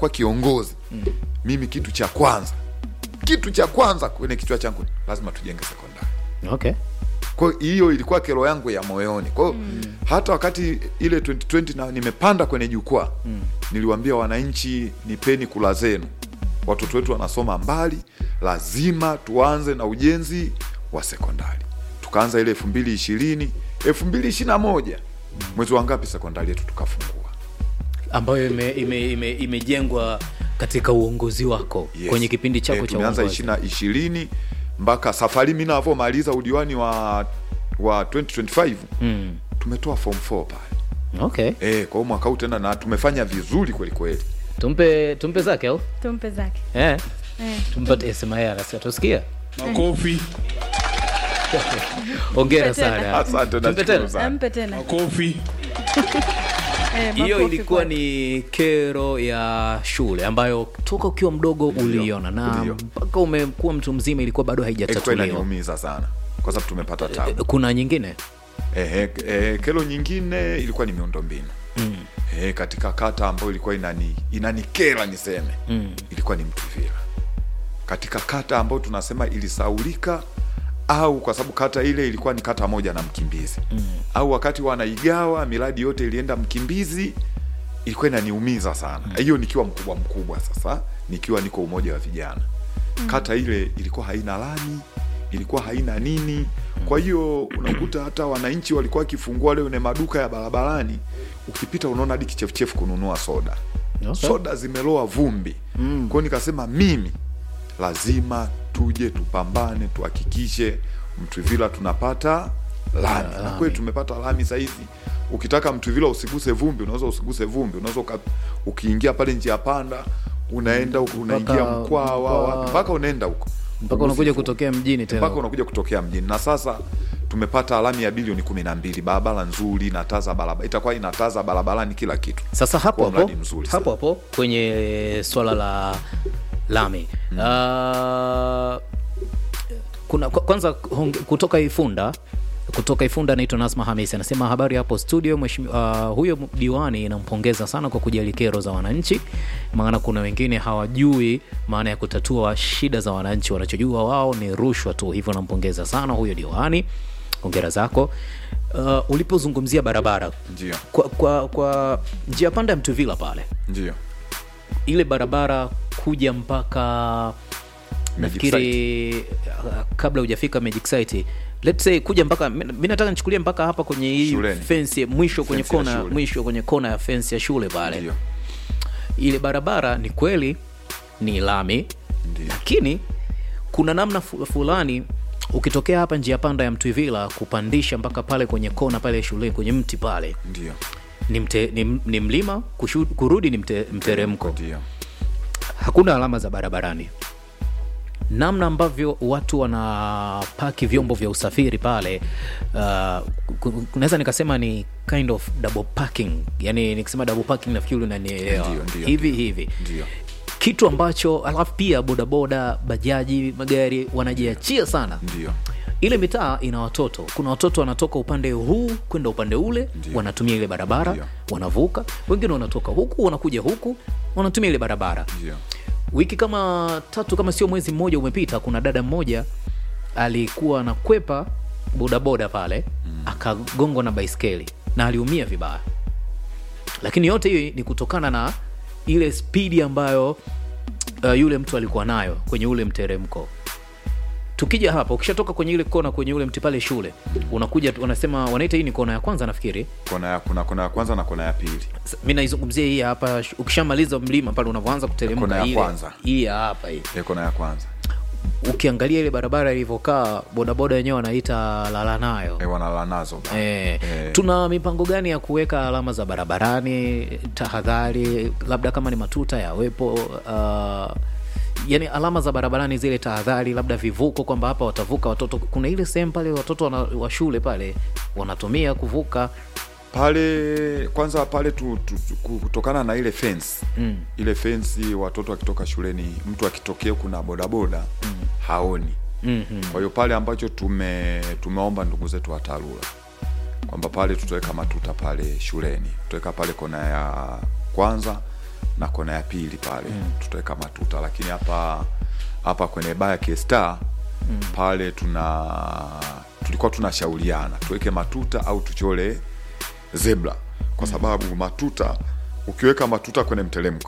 kuwa kiongozi mimi kitu cha kwanza kitu cha kwanza kwenye kichwa changu lazima tujenge sekondari okay kwa hiyo ilikuwa kero yangu ya moyoni kwa hiyo hata wakati ile 2020 na nimepanda kwenye jukwaa niliwaambia wananchi nipeni kula zenu watoto wetu wanasoma mbali lazima tuanze na ujenzi wa sekondari tukaanza ile elfu mbili ishirini elfu mbili ishiri na moja mwezi wa ngapi sekondari yetu tukafungua ambayo imejengwa ime, ime, imejengwa katika uongozi wako Yes. kwenye kipindi chako Eh, cha tumeanza uongozi ishirina ishirini mpaka safari mi navyomaliza udiwani wa wa 2025 mm. tumetoa form 4 pale okay Eh, kwa hiyo mwaka huu tena na tumefanya vizuri kweli kweli. tumpe tumpe zake au tumpe zake eh eh. tumpate sema yeye anasema tusikia makofi ongera Tumpe tena. sana Asante Tumpe nashukuru tena. sana. ampe tena makofi eh, hiyo makofi ilikuwa kwake. ni kero ya shule ambayo toka ukiwa mdogo uliona na Ndio. mpaka umekuwa mtu mzima ilikuwa bado Ilikuwa haijatatuliwa inaniumiza sana kwa sababu tumepata tabu. kuna nyingine Eh, eh, kero nyingine ilikuwa ni miundombinu. mm. Eh, katika kata ambayo ilikuwa inani inanikera niseme. Mm. Ilikuwa ni Mtuvila. Katika kata ambayo tunasema ilisaulika au kwa sababu kata ile ilikuwa ni kata moja na Mkimbizi. Mm. Au wakati wanaigawa miradi yote ilienda Mkimbizi ilikuwa inaniumiza sana. Hiyo nikiwa mkubwa mkubwa sasa, nikiwa niko umoja wa vijana. Kata ile ilikuwa haina lami, ilikuwa haina nini. Kwa hiyo unakuta hata wananchi walikuwa wakifungua leo ne maduka ya barabarani, ukipita unaona hadi kichefuchefu kununua soda Okay. soda zimeloa vumbi mm. kwao nikasema mimi lazima tuje tupambane tuhakikishe mtwivila tunapata lami na kweli tumepata lami sahizi ukitaka mtwivila usiguse vumbi unaweza usiguse vumbi unaweza uka- ukiingia pale njia panda unaenda huko unaingia Mpaka- mkwaa wa wapi mpaka unaenda huko mpaka unakuja Ugusi kutokea mjini mpaka tena unakuja kutokea mjini na sasa tumepata alami ya bilioni kumi na mbili barabara nzuri na taa za barabara itakuwa ina taa za barabarani kila kitu sasa hapo Kuwa hapo mradi mzuri sana. hapo hapo kwenye swala la lami mm. uh, kuna kwa- kwanza honge- kutoka ifunda kutoka ifunda anaitwa nasma hamis anasema habari hapo studio mheshimiwa uh, huyo diwani nampongeza sana kwa kujali kero za wananchi maana kuna wengine hawajui maana ya kutatua shida za wananchi wanachojua wao ni rushwa tu hivyo nampongeza sana huyo diwani ongera zako uh, ulipozungumzia barabara ndio kwa, kwa, kwa njia panda ya mtuvila pale ndio ile barabara kuja mpaka Magic nafikiri uh, kabla hujafika magic site let's say kuja mpaka mi mi nataka nichukulie mpaka hapa kwenye hii Shuleni. fence mwisho kwenye Fence ya kona shule. mwisho kwenye kona ya fence ya shule pale ndio ile barabara ni kweli ni lami ndio lakini kuna namna fu- fulani ukitokea hapa njia panda ya mtwivila kupandisha mpaka pale kwenye kona pale shuleni kwenye mti pale ndio ni, mte, ni, ni mlima kushu, kurudi ni mte, mteremko ndio hakuna alama za barabarani namna ambavyo watu wanapaki vyombo vya usafiri pale uh, ku- ku- naweza nikasema ni kind of double parking yani nikisema double parking nafikiri unanielewa Ndio, ndio, hivi ndio. hivi ndio kitu ambacho alafu pia bodaboda bajaji magari wanajiachia sana ndio ile mitaa ina watoto kuna watoto wanatoka upande huu kwenda upande ule Ndio. wanatumia ile barabara Ndio. wanavuka wengine wanatoka huku wanakuja huku wanatumia ile barabara ndio wiki kama tatu kama sio mwezi mmoja umepita kuna dada mmoja alikuwa anakwepa bodaboda pale mm. akagongwa na baiskeli na aliumia vibaya lakini yote hiyo ni kutokana na ile spidi ambayo uh, yule mtu alikuwa nayo kwenye ule mteremko tukija hapa ukishatoka kwenye ile kona kwenye ule mti pale shule unakuja wanasema wanaita hii ni kona ya kwanza nafikiri kona ya kuna kona ya kwanza na kona ya pili S- mi naizungumzia hii hapa sh- ukishamaliza mlima pale unavyoanza Kona kuteremka ya ile kwanza. hii ya hapa hii ya kona ya kwanza ukiangalia ile barabara ilivyokaa bodaboda wenyewe wanaita lala nayo e, wanala nazo ba. Eh, Eh. tuna mipango gani ya kuweka alama za barabarani tahadhari labda kama ni matuta yawepo uh, yani alama za barabarani zile tahadhari labda vivuko kwamba hapa watavuka watoto kuna ile sehemu pale watoto wana, wa shule pale wanatumia kuvuka pale kwanza pale tu, tu, tu, kutokana na ile fence mm. ile fensi watoto wakitoka shuleni mtu akitokea kuna bodaboda mm. haoni mm-hmm. kwa hiyo pale ambacho tume tumeomba ndugu zetu wa tarura kwamba pale tutaweka matuta pale shuleni tutaweka pale kona ya kwanza na kona ya pili pale tutaweka matuta lakini hapa hapa kwenye baa ya K-Star pale tuna tulikuwa tunashauriana tuweke matuta au tuchole zebra kwa sababu matuta ukiweka matuta kwenye mteremko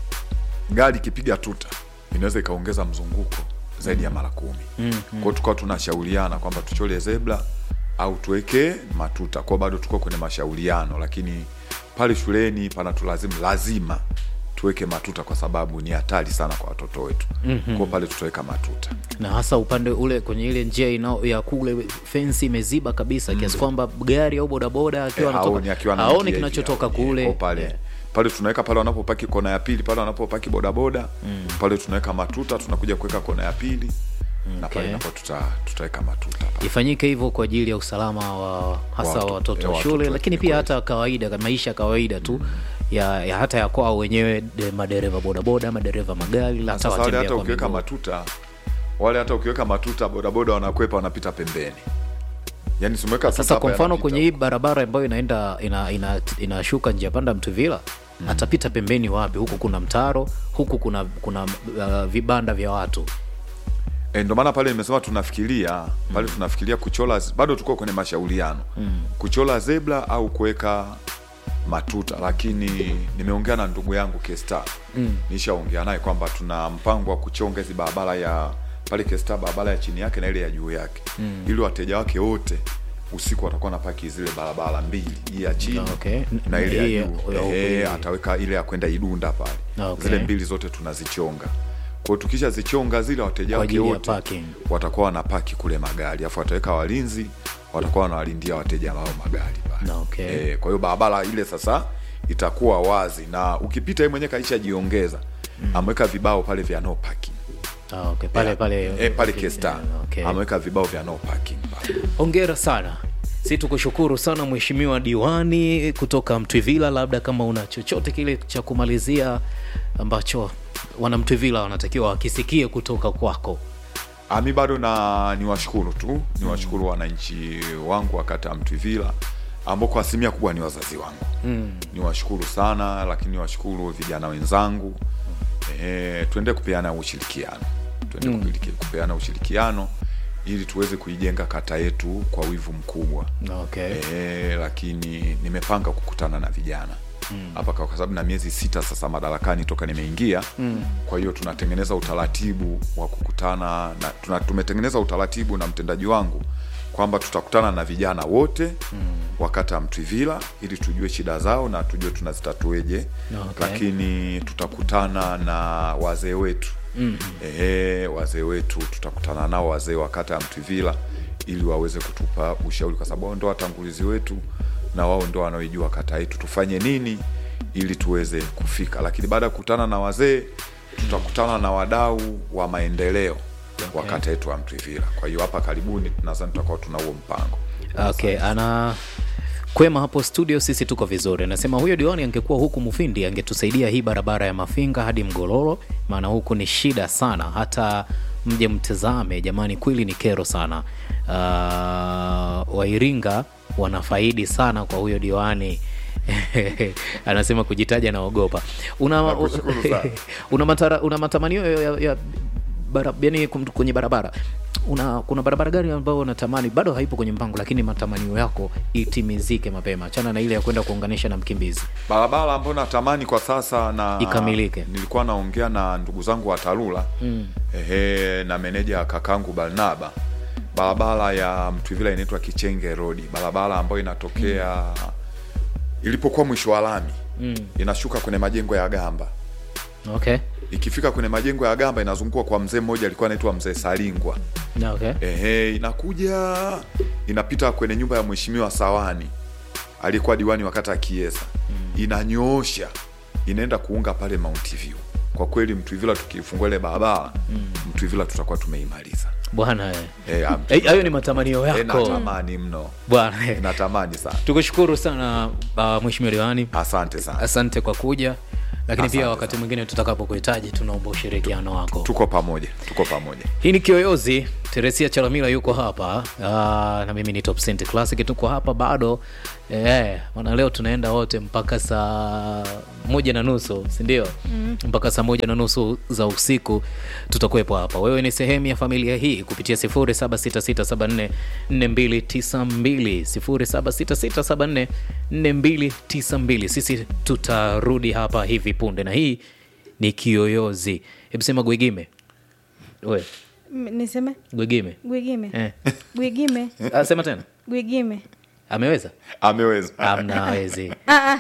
gari ikipiga tuta inaweza ikaongeza mzunguko zaidi ya mara kumi mm, mm. kwao tukawa tunashauriana kwamba tuchole zebra au tuweke matuta kwao bado tuko kwenye mashauriano lakini pale shuleni panatulazimu lazima tuweke matuta kwa sababu ni hatari sana kwa watoto wetu mm-hmm. kwao pale tutaweka matuta na hasa upande ule kwenye ile njia inao ya kule fensi imeziba kabisa kiasi kwamba gari au bodaboda akiwa Eh, anatoka haoni akiwa haoni anaingia hivi, kinachotoka haoni. kule Kwa pale Yeah. pale tunaweka pale wanapopaki kona ya pili pale wanapopaki bodaboda pale tunaweka matuta tunakuja kuweka kona ya pili na pale Okay. napo tuta, tutaweka matuta pale. ifanyike hivyo kwa ajili ya usalama wa hasa Watu- wa watoto eh, wa watoto shule wetu, lakini ni pia kweli. hata kawaida maisha ya kawaida tu ya, ya hata ya kwao wenyewe de- madereva bodaboda madereva magari hata Sasa wale watembea hata kwa ukiweka miguu. matuta wale hata ukiweka matuta bodaboda wanakwepa wanapita pembeni yani simeweka tuta sasa hapa kwa mfano yanapita kwenye hii barabara ambayo inaenda ina, ina, inashuka njia panda mtuvila atapita pembeni wapi huku kuna mtaro huku kuna kuna uh, vibanda vya watu E, ndo maana pale nimesema tunafikiria pale tunafikiria kuchola bado tuko kwenye mashauriano kuchola zebra au kuweka matuta lakini nimeongea na ndugu yangu Kesta mm. nishaongea naye kwamba tuna mpango wa kuchonga hizi barabara ya pale Kesta barabara ya chini yake na ile ya juu yake mm. ili wateja wake wote usiku watakuwa na paki zile barabara mbili hii ya chini Okay. na ile Hii ya ya- juu ya huku Ehe, hii. ataweka ile ya kwenda Idunda pale Okay. zile mbili zote tunazichonga kwao tukisha zichonga zile wateja Kwa wake ajili ya wote parking. watakuwa wanapaki kule magari afu wataweka walinzi watakuwa wanawalindia wateja wao magari pale Na, okay. e, kwa hiyo barabara ile sasa itakuwa wazi na ukipita yeye mwenyewe kaisha jiongeza ameweka vibao pale vya no parking ah, okay. pale Yeah. pale e, pale Kesta okay. ameweka vibao vya no parking pale hongera sana si tukushukuru sana mheshimiwa diwani kutoka mtwivila labda kama una chochote kile cha kumalizia ambacho wanamtwivila wanatakiwa wakisikie kutoka kwako Ah, mi bado na niwashukuru tu niwashukuru wananchi wangu wa kata ya Mtwivila ambao kwa asilimia kubwa ni wazazi wangu mm. niwashukuru sana lakini niwashukuru vijana wenzangu e, tuende kupeana ushirikiano tuende mm. kupeana ushirikiano ili tuweze kuijenga kata yetu kwa wivu mkubwa okay. e, lakini nimepanga kukutana na vijana hapa mm. kwa sababu na miezi sita sasa madarakani toka nimeingia mm. kwa hiyo tunatengeneza utaratibu wa kukutana na tuna, tumetengeneza utaratibu na mtendaji wangu kwamba tutakutana na vijana wote mm. wakata Mtwivila ili tujue shida zao na tujue tunazitatueje Okay. lakini tutakutana na wazee wetu mm. Ehe, wazee wetu tutakutana nao wazee wa kata ya Mtwivila ili waweze kutupa ushauri kwa sababu wao ndo watangulizi wetu na wao ndo wanaoijua kata yetu tufanye nini ili tuweze kufika lakini baada ya kukutana na wazee tutakutana na wadau wa maendeleo wa kata yetu ya Mtwivila kwa hiyo hapa karibuni nadhani tutakuwa tuna huo mpango okay ana kwema hapo studio sisi tuko vizuri anasema huyo diwani angekuwa huku mufindi angetusaidia hii barabara ya mafinga hadi mgololo maana huku ni shida sana hata mje mtazame jamani kweli ni kero sana uh, wairinga wanafaidi sana kwa huyo diwani anasema kujitaja naogopa una, Nakushukuru sana. una, matara, una matamanio ya, ya, ya bara, yani kum- kwenye barabara una kuna barabara gani ambayo unatamani bado haipo kwenye mpango lakini matamanio yako itimizike mapema chana na ile ya kwenda kuunganisha na mkimbizi barabara ambayo natamani kwa sasa na Ikamilike. nilikuwa naongea na ndugu zangu wa Tarura mm. ehe, na meneja kakangu Barnaba barabara ya Mtwivila inaitwa Kichenge Road barabara ambayo inatokea mm. ilipokuwa mwisho wa lami mm. inashuka kwenye majengo ya Gamba okay ikifika kwenye majengo ya Gamba inazungukwa kwa mzee mmoja alikuwa anaitwa mzee Salingwa Na okay Ehe, inakuja inapita kwenye nyumba ya mheshimiwa Sawani aliyekuwa diwani wakati ya Kiesa mm. inanyoosha inaenda kuunga pale Mount View. Kwa kweli Mtwivila tukifungua ile barabara mm. Mtwivila tutakuwa tumeimaliza. bwana eh. Eh, ah, Eh, hayo ni matamanio eh, yako natamani mno, bwana eh. natamani sana. tukushukuru sana uh, mheshimiwa diwani Asante sana, asante kwa kuja lakini pia Asante wakati sana. mwingine tutakapokuhitaji tunaomba ushirikiano wako tuko pamoja, tuko pamoja. hii ni kiyoyozi teresia chalamila yuko hapa uh, na mimi ni top Cent classic tuko hapa bado Eh, maana leo tunaenda wote mpaka saa moja na nusu sindio? mm. mpaka saa moja na nusu za usiku tutakuwepo hapa. Wewe ni sehemu ya familia hii kupitia 0766744292 0766744292. Sisi tutarudi hapa hivi punde, na hii ni Kiyoyozi. Hebu sema Gwigime, we M- niseme Gwigime gwigime eh. gwigime Ah, sema tena, gwigime ameweza ameweza amna hawezi Ah, ah.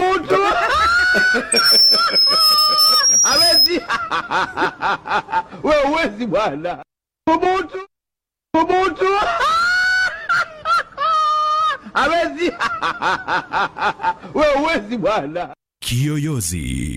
hawezi we uwezi bwana thubutu thubutu hawezi we uwezi bwana Kiyoyozi